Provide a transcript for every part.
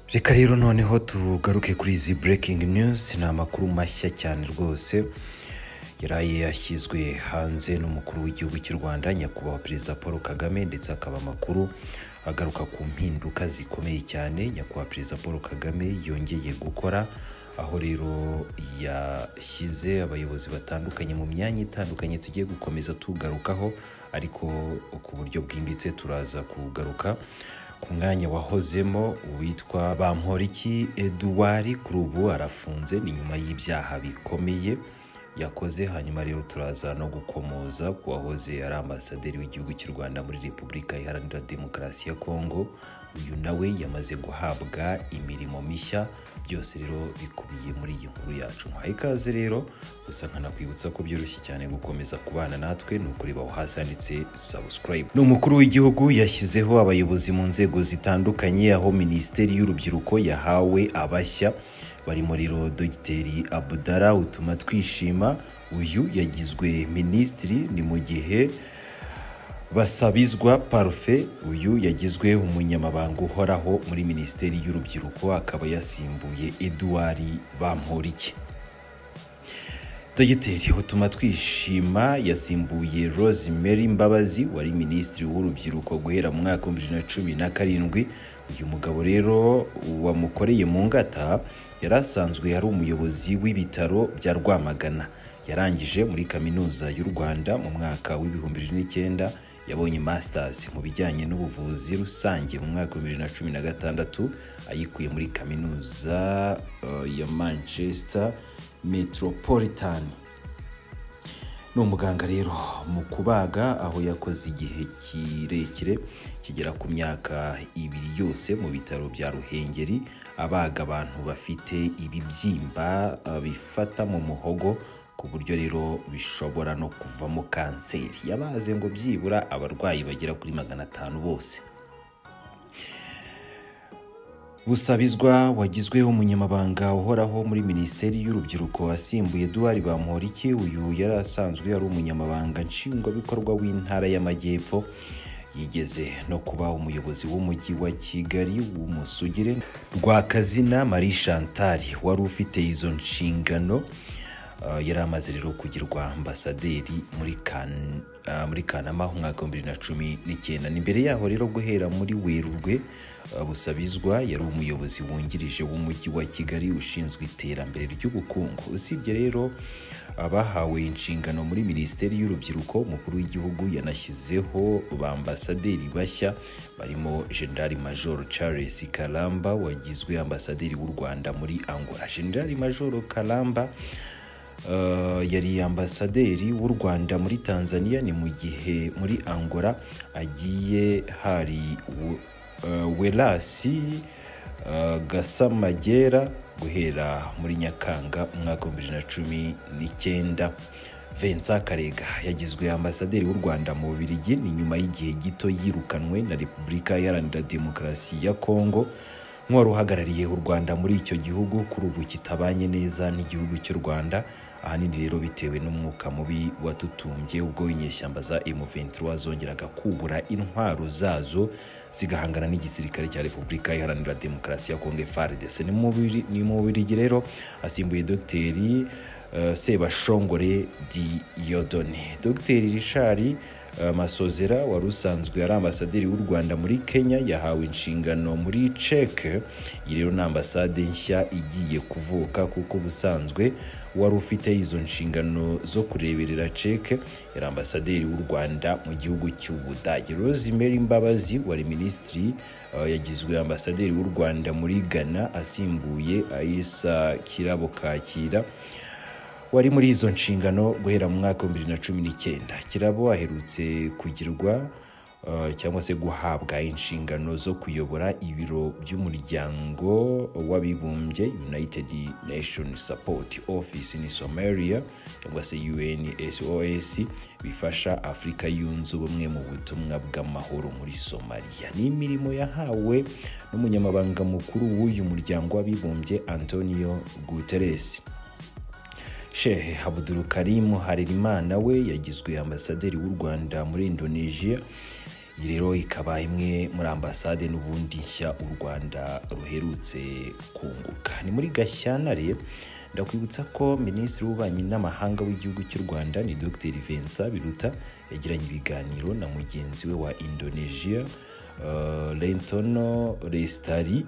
reka rero noneho tugaruke kuri izi breaking news ni amakuru mashya cyane rwose yari yashyizwe hanze n'umukuru w'igihugu cy'u rwanda nyakubahwa perezida paul kagame ndetse akaba amakuru agaruka ku mpinduka zikomeye cyane nyakubahwa perezida paul kagame yongeye gukora aho rero yashyize abayobozi batandukanye mu myanya itandukanye tugiye gukomeza tugarukaho ariko ku buryo bwimbitse turaza kugaruka ku mwanya wahozemo uwitwa bamporiki eduwari kuri ubu arafunze ni nyuma y'ibyaha bikomeye yakoze hanyuma rero turaza no gukomoza ku wahoze ari ambasaderi w'igihugu cy'u rwanda muri repubulika iharanira demokarasi ya kongo uyu nawe yamaze guhabwa imirimo mishya byose rero bikubiye muri iyi nkuru yacu muhaye ikaze rero gusa nkanakwibutsa ko byoroshye cyane gukomeza kubana natwe ni ukureba hasi handitse sabusikarayibu ni umukuru w'igihugu yashyizeho abayobozi mu nzego zitandukanye aho minisiteri y'urubyiruko yahawe abashya barimo rero dogiteri abudara utuma twishima uyu yagizwe minisitiri ni mu gihe basabizwa parufe uyu yagizwe umunyamabanga uhoraho muri minisiteri y'urubyiruko akaba yasimbuye eduwari bamporiki dogiteri utuma twishima yasimbuye rosemary mbabazi wari minisitiri w'urubyiruko guhera mu mwaka w'ibihumbi bibiri na cumi na karindwi uyu mugabo rero wamukoreye mu ngata yari asanzwe ari umuyobozi w'ibitaro bya rwamagana yarangije muri kaminuza y'u rwanda mu mwaka w'ibihumbi bibiri n'icyenda yabonye masters mu bijyanye n'ubuvuzi rusange mu mwaka wa bibiri na cumi na gatandatu ayikuye muri kaminuza uh, ya manchester metropolitan ni umuganga rero mu kubaga aho yakoze igihe kirekire kigera ku myaka ibiri yose mu bitaro bya ruhengeri abaga abantu bafite ibibyimba uh, bifata mu muhogo ku buryo rero bishobora no kuvamo kanseri yabaze ngo byibura abarwayi bagera kuri magana atanu bose busabizwa wagizwe umunyamabanga uhoraho muri minisiteri y'urubyiruko asimbuye duwari bamporiki uyu yari asanzwe ari umunyamabanga nshingwabikorwa w'intara y'amajyepfo yigeze no kuba umuyobozi w'umujyi wa kigali w'umusugire rwakazina marie chantal wari ufite izo nshingano yari amaze rero kugirwa ambasaderi muri kanama umwaka w'ibihumbi bibiri na cumi n'icyenda ni mbere yaho rero guhera muri werurwe busabizwa yari umuyobozi wungirije w'umujyi wa kigali ushinzwe iterambere ry'ubukungu usibye rero abahawe inshingano muri minisiteri y'urubyiruko umukuru w'igihugu yanashyizeho ba ambasaderi bashya barimo generali majoro charles karamba wagizwe ambasaderi w'u rwanda muri angola generali majoro karamba yari ambasaderi w'u rwanda muri tanzania ni mu gihe muri angola agiye hari werasi gasamagera guhera muri nyakanga umwaka wa bibiri na cumi n'icyenda Vincent karega yagizwe ambasaderi w'u rwanda mu bubirigi ni nyuma y'igihe gito yirukanwe na repubulika iharanira demokarasi ya kongo nk'uwari uhagarariye u rwanda muri icyo gihugu kuri ubu kitabanye neza n'igihugu cy'u rwanda ahanini rero bitewe n'umwuka mubi watutumbye ubwo inyeshyamba za M23 zongeraga kubura intwaro zazo zigahangana n'igisirikare cya Repubulika Iharanira Demokarasi ya Kongo FARDC ni mu Bubiligi rero asimbuye Dogiteri uh, Sebashongore Diyodone Dogiteri Richard amasozera wari usanzwe ari ambasaderi w'u rwanda muri kenya yahawe inshingano muri ceke iyi rero ni ambasade nshya igiye kuvuka kuko ubusanzwe wari ufite izo nshingano zo kureberera ceke yari ambasaderi w'u rwanda mu gihugu cy'ubudage rosemary mbabazi wari minisitiri yagizwe ambasaderi w'u rwanda muri ghana asimbuye ayisa kirabo kakira wari muri izo nshingano guhera mu mwaka w'ibihumbi bibiri na cumi n'icyenda kirabo aherutse kugirwa cyangwa se guhabwa inshingano zo kuyobora ibiro by'umuryango w'abibumbye united nation support office in somalia cyangwa se unsos bifasha afurika yunze ubumwe mu butumwa bw'amahoro muri somaliya ni imirimo yahawe n'umunyamabanga mukuru w'uyu muryango w'abibumbye antonio guterres shehe abuduru karimu harerimana we yagizwe ambasaderi w'u rwanda muri indonesia iyi rero ikaba imwe muri ambasade n'ubundi nshya u rwanda ruherutse kunguka ni muri gashyantare ndakwibutsa ko minisitiri w'ububanyi n'amahanga w'igihugu cy'u rwanda ni dr vincent biruta yagiranye ibiganiro na mugenzi we wa indonesia uh, lentono restari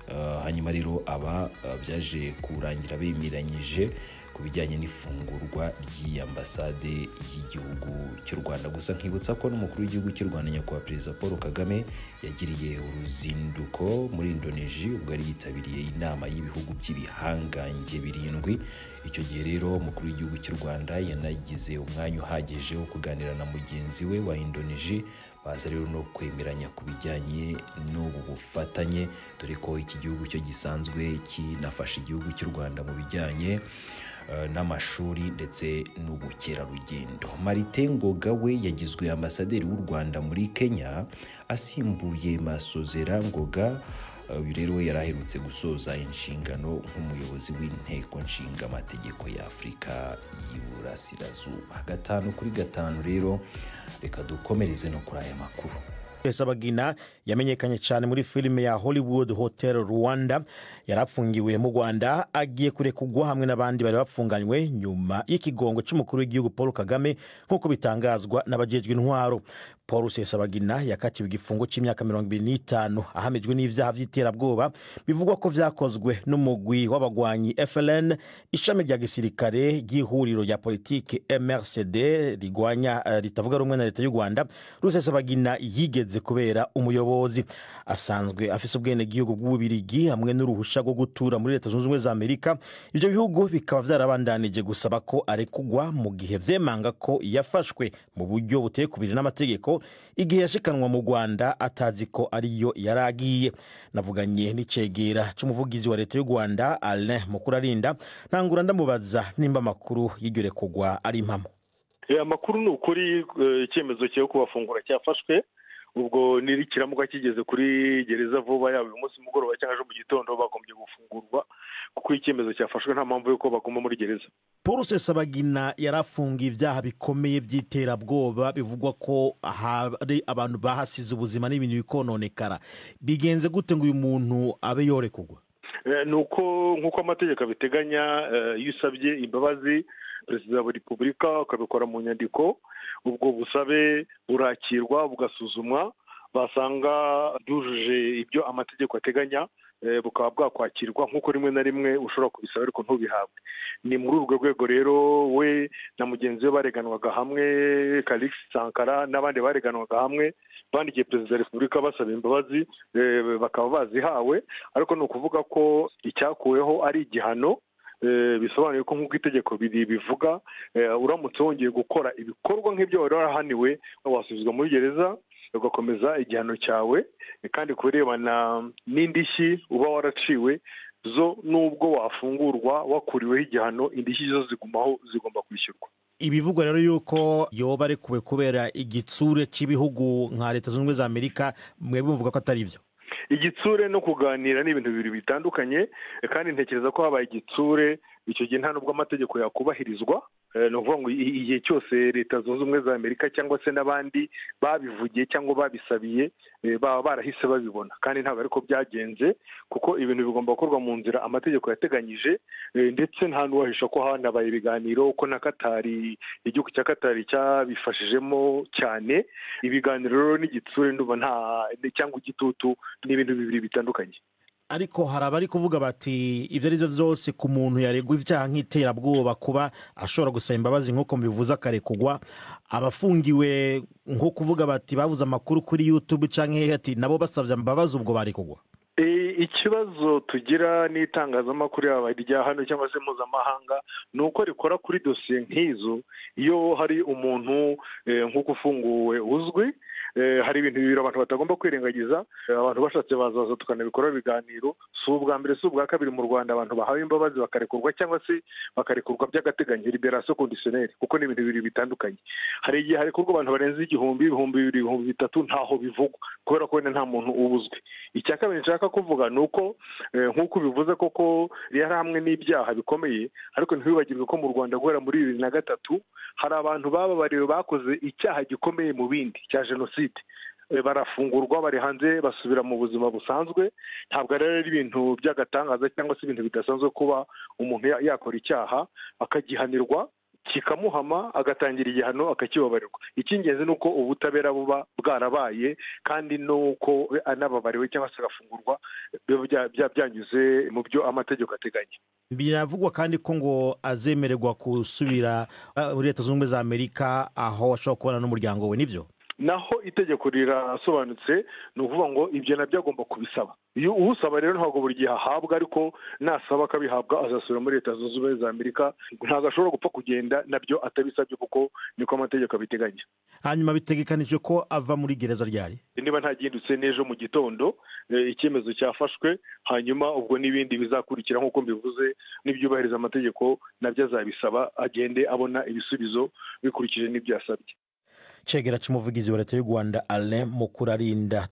Uh, hanyuma rero aba uh, byaje kurangira bemeranyije ku bijyanye n'ifungurwa ry'iyi ambasade y'igihugu cy'u rwanda gusa nkibutsa ko n'umukuru w'igihugu cy'u rwanda nyakubahwa perezida paul kagame yagiriye uruzinduko muri indonesia ubwo yari yitabiriye inama y'ibihugu by'ibihangange birindwi icyo gihe rero umukuru w'igihugu cy'u rwanda yanagize umwanya uhagije wo kuganira na mugenzi we wa indonesia baza rero no kwemeranya ku bijyanye n'ubu bufatanye dore ko iki gihugu cyo gisanzwe kinafasha igihugu cy'u rwanda mu bijyanye n'amashuri ndetse n'ubukerarugendo marite ngoga we yagizwe ambasaderi w'u rwanda muri kenya asimbuye masozera ngoga uyu rero we yari aherutse gusoza inshingano nk'umuyobozi w'inteko nshinga amategeko ya afurika y'iburasirazuba gatanu kuri gatanu rero reka dukomereze no kuri aya makuru sabagina yamenyekanye cyane muri filime ya hollywood hotel rwanda yari afungiwe mu rwanda agiye kurekurwa hamwe n'abandi bari bafunganywe nyuma y'ikigongo cy'umukuru w'igihugu paul kagame nk'uko bitangazwa n'abajejwe intwaro paul sesabagina yakatiwe igifungo cy'imyaka mirongo irindwi n'itanu ahamijwe n'ibyaha by'iterabwoba bivugwa ko byakozwe n'umugwi w'abagwanyi fln ishami rya gisirikare ry'ihuriro rya politiki mrcd rigwanya eh, ritavuga rumwe na leta y'u rwanda rusesabagina yigeze kubera umuyobozi asanzwe afise ubwenegihugu bw'ububirigi hamwe n'uruhushya rwo gutura muri leta zunze ubumwe za amerika ibyo bihugu bikaba byarabandanije gusaba ko arekugwa mu gihe byemanga ko yafashwe mu buryo buteye kubiri n'amategeko igihe yashikanwa mu rwanda atazi ko ariyo yari agiye navuganye n'icegera cy'umuvugizi wa leta y'u rwanda alain mukurarinda ntangura ndamubaza nimba amakuru y'iryo rekugwa ari impamo amakuru ni ukuri eh, icyemezo cyo kubafungura cyafashwe ubwo n'ikiramuka kigeze kuri gereza vuba yaba uyu munsi mugoroba cyangwa ejo mu gitondo bagombye gufungurwa kuko icyemezo cyafashwe nta mpamvu y'uko baguma muri gereza paul sesabagina yari afungiye ibyaha bikomeye by'iterabwoba bivugwa ko hari abantu bahasize ubuzima n'ibintu bikononekara bigenze gute ngo uyu muntu abe yorekurwa Eh, ni uko nk'uko amategeko abiteganya eh, iyo usabye imbabazi perezida wa repubulika ukabikora mu nyandiko ubwo busabe burakirwa bugasuzumwa basanga byujuje ibyo amategeko ateganya eh, bukaba bwakwakirwa nk'uko rimwe na rimwe ushobora kubisaba ariko ntubihabwe ni muri urwo rwego rero we na mugenzi we bareganwaga hamwe Calix sankara n'abandi bareganwaga hamwe bandikiye perezida wa repubulika basaba imbabazi eh, bakaba bazihawe ariko ni ukuvuga ko icyakuweho ari igihano eh, bisobanuye ko nk'uko itegeko biri- bivuga eh, uramutse wongeye gukora ibikorwa nk'ibyo wari warahaniwe wasubizwa muri gereza ugakomeza igihano cyawe eh, kandi ku birebana n'indishyi uba waraciwe zo nubwo wafungurwa wakuriweho igihano indishyi zo zigumaho zigomba kwishyurwa ibivugwa rero yuko yoba arekuwe kubera igitsure cy'ibihugu nka leta zunze ubumwe za amerika mwebwe muvuga ko atari byo igitsure no kuganira ni ibintu bibiri bitandukanye eh, kandi ntekereza ko habaye igitsure icyo gihe nta n'ubwo amategeko yakubahirizwa Eh, ni ukuvuga ngo i- i- igihe cyose leta zunze ubumwe za amerika cyangwa se n'abandi babivugiye cyangwa babisabiye eh, baba barahise babibona kandi ntabwo ariko byagenze kuko ibintu bigomba gukorwa mu nzira amategeko yateganyije eh, ndetse nta n'uwahisha ko hanabaye ibiganiro ko na katari igihugu cya katari cyabifashijemo cyane ibiganiro rero n'igitsure ndumva nta cyangwa igitutu ni ibintu bibiri bitandukanye ariko hari abari kuvuga bati ibyo ari byo byose ku muntu yaregwa ibyaha nk'iterabwoba kuba ashobora gusaba imbabazi nk'uko mubivuze akarekugwa abafungiwe nko kuvuga bati babuze amakuru kuri yutube cyangwa hehe ati nabo basabye imbabazi ubwo barekugwa E, ikibazo tugira n'itangazamakuru yaba irya hano cyangwa se mpuzamahanga ni uko rikora kuri dosiye nk'izo iyo hari umuntu eh, nk'uko ufunguwe uzwi eh, hari ibintu bibiri abantu batagomba kwirengagiza Eh, abantu bashatse bazaza tukanabikora ibiganiro si ubwa mbere si ubwa kabiri mu rwanda abantu bahawe imbabazi bakarekurwa cyangwa se bakarekurwa by'agateganyo liberasiyo kondisiyoneri kuko ni ibintu bibiri bitandukanye hari igihe harekurwa abantu barenze igihumbi ibihumbi bibiri ibihumbi bitatu ntaho bivugwa kubera ko wenda nta muntu uba uzwi icya kabiri nshaka kuvuga ni uko eh, nk'uko bivuze koko yari hamwe n'ibyaha bikomeye ariko ntibibagirwe ko mu rwanda guhera muri bibiri na gatatu hari abantu bababariwe bakoze icyaha gikomeye mu bindi cya jenoside barafungurwa bari hanze basubira mu buzima busanzwe ntabwo rero ari ibintu by'agatangaza cyangwa se ibintu bidasanzwe kuba umuntu yakora icyaha akagihanirwa kikamuhama agatangira igihano akakibabarirwa icy'ingenzi ni uko ubutabera buba bwarabaye kandi n'uko anababariwe cyangwa se agafungurwa biba byanyuze mu byo amategeko ateganya biravugwa kandi ko ngo azemererwa gusubira muri leta zunze ubumwe za amerika aho ashobora kubana n'umuryango we nibyo naho itegeko rirasobanutse ni ukuvuga ngo ibyo nabyo agomba kubisaba iyo usaba rero ntabwo buri gihe ahabwa ariko nasaba akabihabwa azasubira muri leta zunze ubumwe za amerika ntabwo ashobora gupfa kugenda nabyo atabisabye kuko niko amategeko abiteganya hanyuma bitegekanije ko ava muri gereza ryari niba ntagindutse n'ejo mu gitondo icyemezo cyafashwe hanyuma ubwo n'ibindi bizakurikira nk'uko mbivuze n'ibyubahiriza amategeko nabyo azabisaba agende abona ibisubizo bikurikije n'ibyo yasabye cegera cy'umuvugizi wa leta y'u rwanda alain mukurarinda